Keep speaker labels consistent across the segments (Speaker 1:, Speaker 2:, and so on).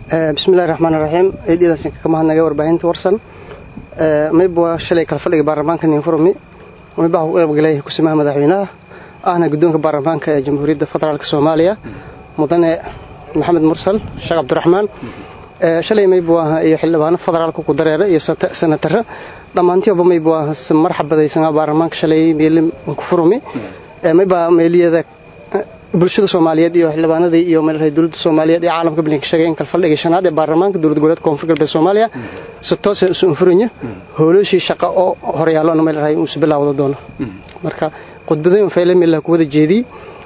Speaker 1: bismillahi raxmaani raxiim ciidiyadaas ka mahadnaga warbaahinta warsan mayb waa shalay kala fadhiga baarlamaanka ninfurmi maybaha u qaybgalay kusimaha madaxweynaha ahna guddoonka baarlamaanka ee jamhuuriyadda federaalk soomaaliya mudane maxamed mursal sheekh cabdiraxmaan shalay mayb waa iyo xildhibaano federaalka ku dareera iyo senatara dhammaantiiba mayb waa marxabadaysanaa baarlamaanka shalay meelin kufurumi mayba meeliyada bulshada soomaaliyeed iyo xildhibaanadii iyo meelhay dowladda soomaaliyeed ee caalamka bilinka sheegay in kala fadhiga shanaad ee baarlamaanka dowlad goboleedka koonfur galbeed soomaaliya si toosa isu infuranya howlooshii shaqa oo horyaalona meelhay uusu bilaawda doono marka khudbadooyin fayle meelaha ku wada jeediyey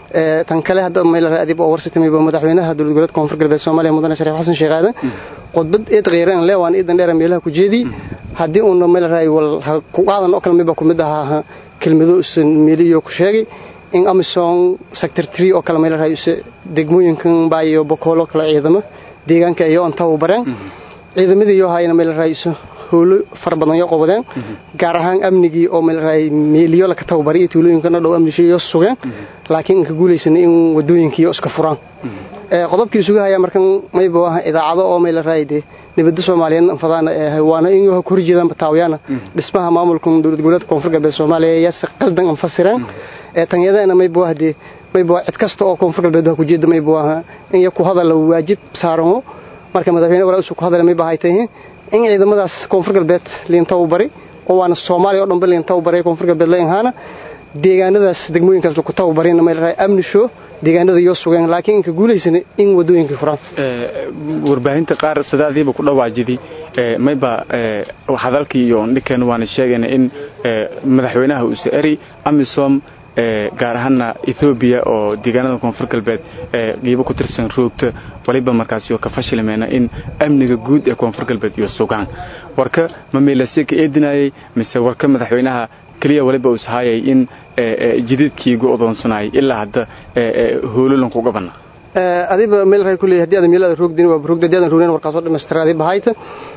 Speaker 1: tan kale hadda meelhay adib oo warsitamay madaxweynaha dowlad goboleedka koonfur galbeed soomaaliya mudane shariif xasan sheekh aadan khudbad eed qeyran leewaan iidan dheera meelaha ku jeediyey haddii uuna meelhay wal ku qaadan oo kale mayba ku mid ahaa kelmado usan meeliyo ku sheegay in amisom sector tree oo kale meel raayuse degmooyinkan baa iyo bokoolo kale ciidamo deegaanka iyo inta u bareen ciidamadii iyo hayna meel raayuso howlo fara badan iyo qobadeen gaar ahaan amnigii oo meel raay meeliyo la ka tababaray tuulooyinkana dhow amnisho iyo sugeen laakiin inka guulaysan in wadooyinkii iska furaan ee qodobkii isugu haya markan mayba waa idaacado oo meel raayde nabadda Soomaaliyeed fadana waana in ay ku horjeedaan bataawiyana dhismaha maamulka dowlad goboleedka koonfur galbeed Soomaaliya ayaa si qaldan anfasireen ee tanyadana may buuhdi may buu cid kasta oo koonfur galbeed ku jeeda may buuha in ku hadal waajib saaramo marka madaxweyne walaal uu ku hadalay may baahaytay in ciidamadaas koonfur galbeed liinta u bari oo waana Soomaaliya oo dhan liinta u bari koonfur galbeed leeyahaana deegaanadaas degmooyinkaas ku tababarina may raay amni show deegaanada iyo sugan laakiin inka guulaysan in wadooyinka furan
Speaker 2: ee warbaahinta qaar sadaadiiba ku dhawaajidi ee mayba ee hadalkii iyo ninkan waan sheegayna in madaxweynaha uu saari amisom gaar ahaana Ethiopia oo deegaanada koonfur galbeed ee qiibo ku tirsan roogta waliba markaas iyo ka fashilmeena in amniga guud ee koonfur galbeed iyo sugaan warka ma meelasay ka eedinayay mise warka madaxweynaha kaliya waliba uu sahayay in jididkii ugu odoonsanay ilaa hadda hoololan ku gabana
Speaker 1: ee adiba meel ray kulay hadii aad meelada roogdin waa roogda hadii aad roogin warkaas oo dhameystiraadi bahayta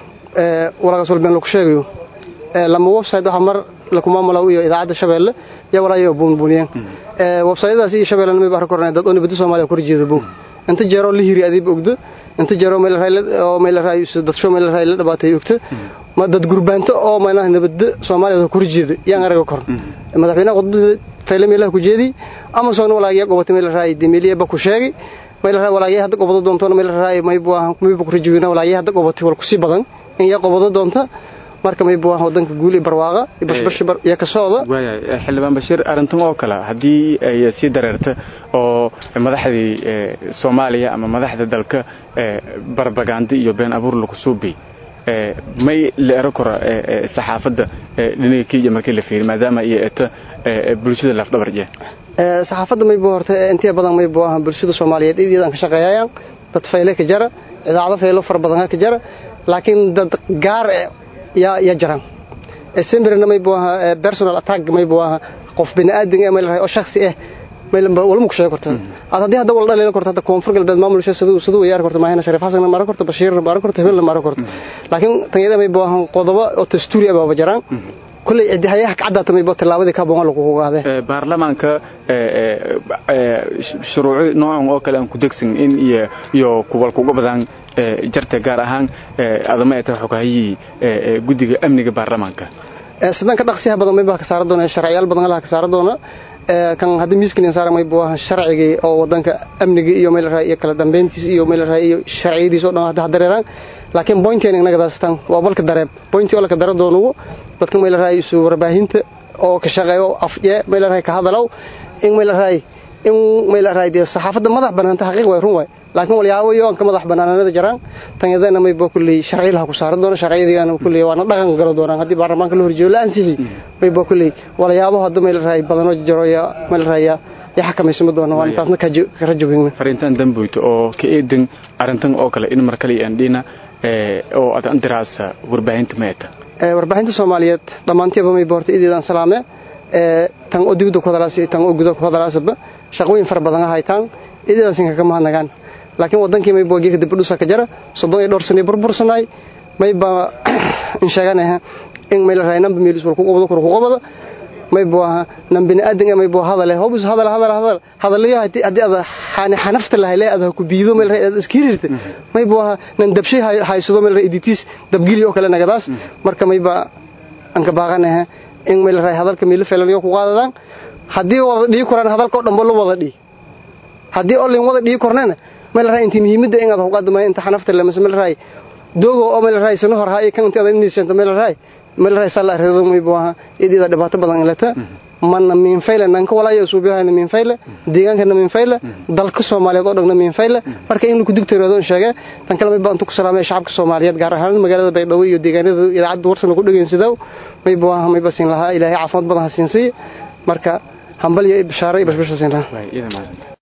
Speaker 1: ee walaga soo been lagu sheegayo ee lama website waxa mar la kuma malaw iyo idaacada shabeelle ya walaayo buunbuuniyeen ee website-daas iyo shabeelle ma baahan kornaa dad oo nabadda Soomaaliya ku rijeedo buu inta jeero la hiri adiba ogdo inta jeero meel ray oo meel ray dad soo meel ray la dhabaatay ogto ma dad gurbaanto oo meelaha nabadda Soomaaliya ku rijeedo yaan araga kor madaxweynaha qodbada fayle meelaha ku jeedi ama soo walaagiya gobolka meel ray dimiliya ba ku sheegay meel ray walaagiya hadda gobol doonto meel ray may buu may buu ku rijeedina walaagiya hadda gobolka wal ku si badan in ya gobol doonto marka may buu wadanka guul iyo barwaaqa bashbash iyo ka sooda
Speaker 2: waayay xildhibaan bashiir arintan oo kale hadii ay si dareerto oo madaxdii Soomaaliya ama madaxda dalka barbaganda iyo been abuur lagu suubi may la ero kora saxaafadda dhinaca Kenya markii la fiiriyo maadaama ay eeta bulshada laf dhabar jee
Speaker 1: ee saxaafadda may buu horta intii badan may buu bulshada Soomaaliyeed iyadoo ka shaqeeyayaan dad fayle ka jara idaacado faylo far badan ka jara laakiin dad gaar ya ya jiraan simberna may buu personal attack may buu qof bini'aadan ah meel oo shakhsi ah meel wala mu sheego korta hadii hadda wala dhalin korta koonfur galbeed maamulka sidoo sidoo yaar korta maahina shariif xasan mara korta bashiir mara korta hebel mara korta laakiin tanyada may buu qodobo oo dastuuri ah baa jiraan kulay cidiyaha ka cadda may buu tilaabadii ka boqon lagu ogaade
Speaker 2: ee baarlamaanka ee shuruuci noocan oo kale aan ku degsan in iyo iyo kuwal kuga badan jarta gaar ahaan adama ay tahay xogaayii guddiga amniga baarlamaanka
Speaker 1: ee sidan ka dhaqsiyaha badan may baa ka saaran doona sharciyaal badan la ka saaran doona ee kan hadda miiskan saaran may buu sharciga oo wadanka amniga iyo meel raay iyo kala dambeyntiis iyo meel raay iyo sharciyadiis oo dhan hadda dareeraan laakiin pointeen inaga daastan waa balka dareeb pointii oo la ka daro doono dadka meel raay isu warbaahinta oo ka shaqeeyo afje meel raay ka hadalow in meel raay in meel raay de saxaafadda madax banaanta xaqiiq way run way laakiin waliyaawo iyo ka madax banaanada jiraan tanyadana may boo kulli sharciilaha ku saaran doona sharciyadii kulli waana dhaqan galo doonaan hadii baarlamaanka la horjeeyo la ansixi may boo kulli waliyaawo hadda meel raay badan oo jiro ya meel raay ya xakamaysan doona waan taasna ka rajabin
Speaker 2: farintan damboyto oo ka eedan arintan oo kale in mar kale aan dhina oo aad andiraasa warbaahinta meeta
Speaker 1: ee warbaahinta Soomaaliyeed dhamaantiiba may boorta idiidan salaame ee tan oo dibadda ku hadalaasay tan oo gudaha ku hadalaasaba shaqooyin far badan haytaan idiidan sinka kama hadnagaan laakiin wadankii may boogii dib u dhisa ka jira soddon iyo dhowr sano burbursanay may ba in sheeganahay in meel raynamba meel isku qabado ku qabado maybu aha nan biniaadan maybu hadale hobus hadal hadal hadal hadalayo hadii ada xani xanafta lahayle ada ku biido meel reed iskirirta maybu aha nan dabshay haysado meel reed editis dabgili oo kale nagadaas marka mayba an ka baaqanaha in meel reed hadalka meel feelanayo ku qaadadaan hadii wada dhigi koraan hadalka oo dhanba la wada dhigi hadii oo leen wada dhigi kornana meel reed intii muhiimada in aad ku qaadamay inta xanafta la meel reed doogo oo meel reed sano hor haay kan inta aad inaysan meel reed meel reed sala reedo maybu aha idida dhibaato badan ilata mana min fayle nanka walaayo suubiyahayna min fayle deegaankana min fayle dalka soomaaliyeed oo dhanna min fayle marka in ku digtoodo sheege tan kale mayba intu ku salaamay shacabka soomaaliyeed gaar ahaan magaalada baydhabo iyo deegaanada idaacadda warsan lagu dhageynsado mayba aha mayba siin lahaa ilaahay caafimaad badan ha siinsiiy marka hambal iyo bishaaro iyo bashbasha siin lahaa